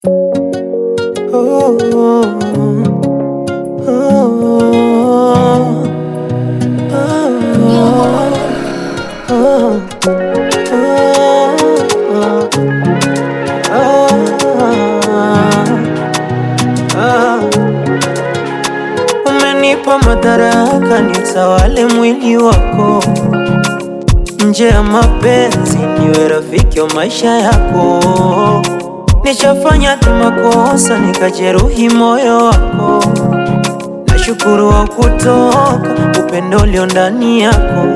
Oh, oh, oh, oh, Umenipa madaraka nitawale mwili wako, nje ya mapenzi niwe rafiki wa maisha yako. Nishafanya tu makosa nikajeruhi moyo wako, nashukuru wa kutoka upendo ulio ndani yako.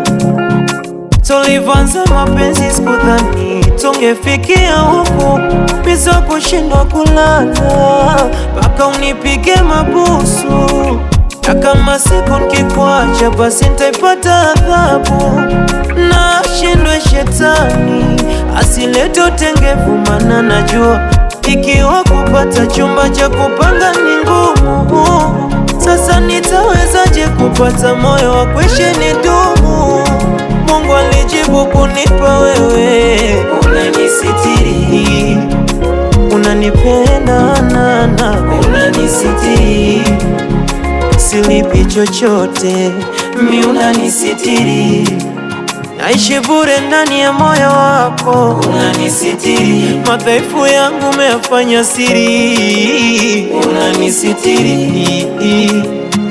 Tulivyoanza mapenzi sikudhani tungefikia huku, biza kushindwa kulala mpaka unipige mabusu, na kama siku nikikuacha basi nitaipata adhabu. Na shindwe shetani asilete utengevu, mana najua ikiwa kupata chumba cha kupanga ni ngumu. Sasa nitawezaje kupata moyo wa kuishi nidumu? Mungu alijibu kunipa wewe, unanisitiri, unanipenda nana, unanisitiri, silipi chochote, mi unanisitiri, naishi bure ndani ya moyo wako, unanisitiri, madhaifu yangu umeyafanya siri, unanisitiri,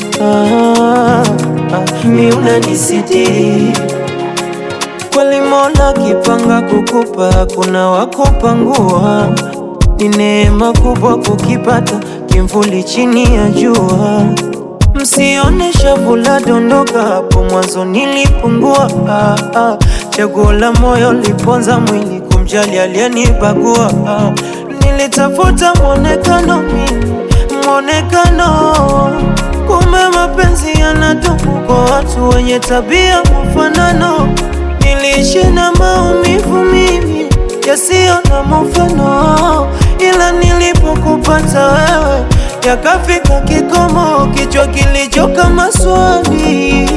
ah, ah, mi unanisitiri Kweli Mola kipanga kukupa, kuna wakupangua. Ni neema kubwa kukipata kimvuli chini ya jua. Msione shavu la dondoka, hapo mwanzo nilipungua. Ah, ah. Chaguo la moyo liponza mwili, kumjali aliyenibagua. Ah, nilitafuta mwonekano mimi, mwonekano kumbe mapenzi yanadumu kwa watu wenye tabia mfanano. Niliishi na maumivu mimi yasiyo na mfano, ila nilipokupata wewe yakafika kikomo, kichwa kilichoka maswali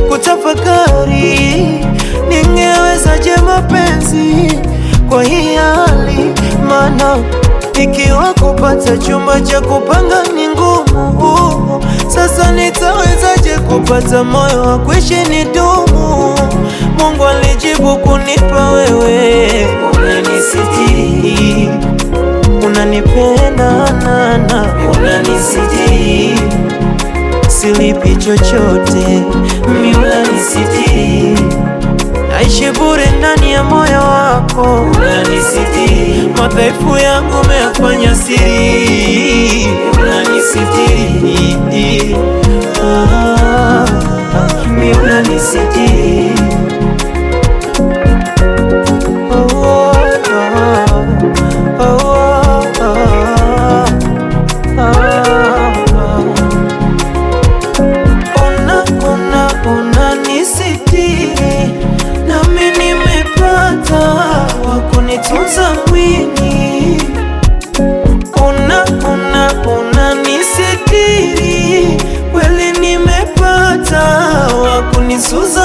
kutafakari, ningewezaje mapenzi kwa hii hali? Maana ikiwa kupata chumba cha kupanga ni ngumu, sasa nitawezaje kupata moyo wa kuishi nidumu? Mungu alijibu kunipa wewe, unanisitiri, unanipenda nana, unanisitiri, silipi chochote, mi unanisitiri, naishi bure ndani ya moyo wako, unanisitiri, madhaifu yangu umeyafanya siri, unanisitiri, ah, ah, mi unanisitiri Ona, ona, ona nisitiri, nami nimepata wa kunitunza mwili. Ona, ona, ona nisitiri, kweli nimepata wa kunisuza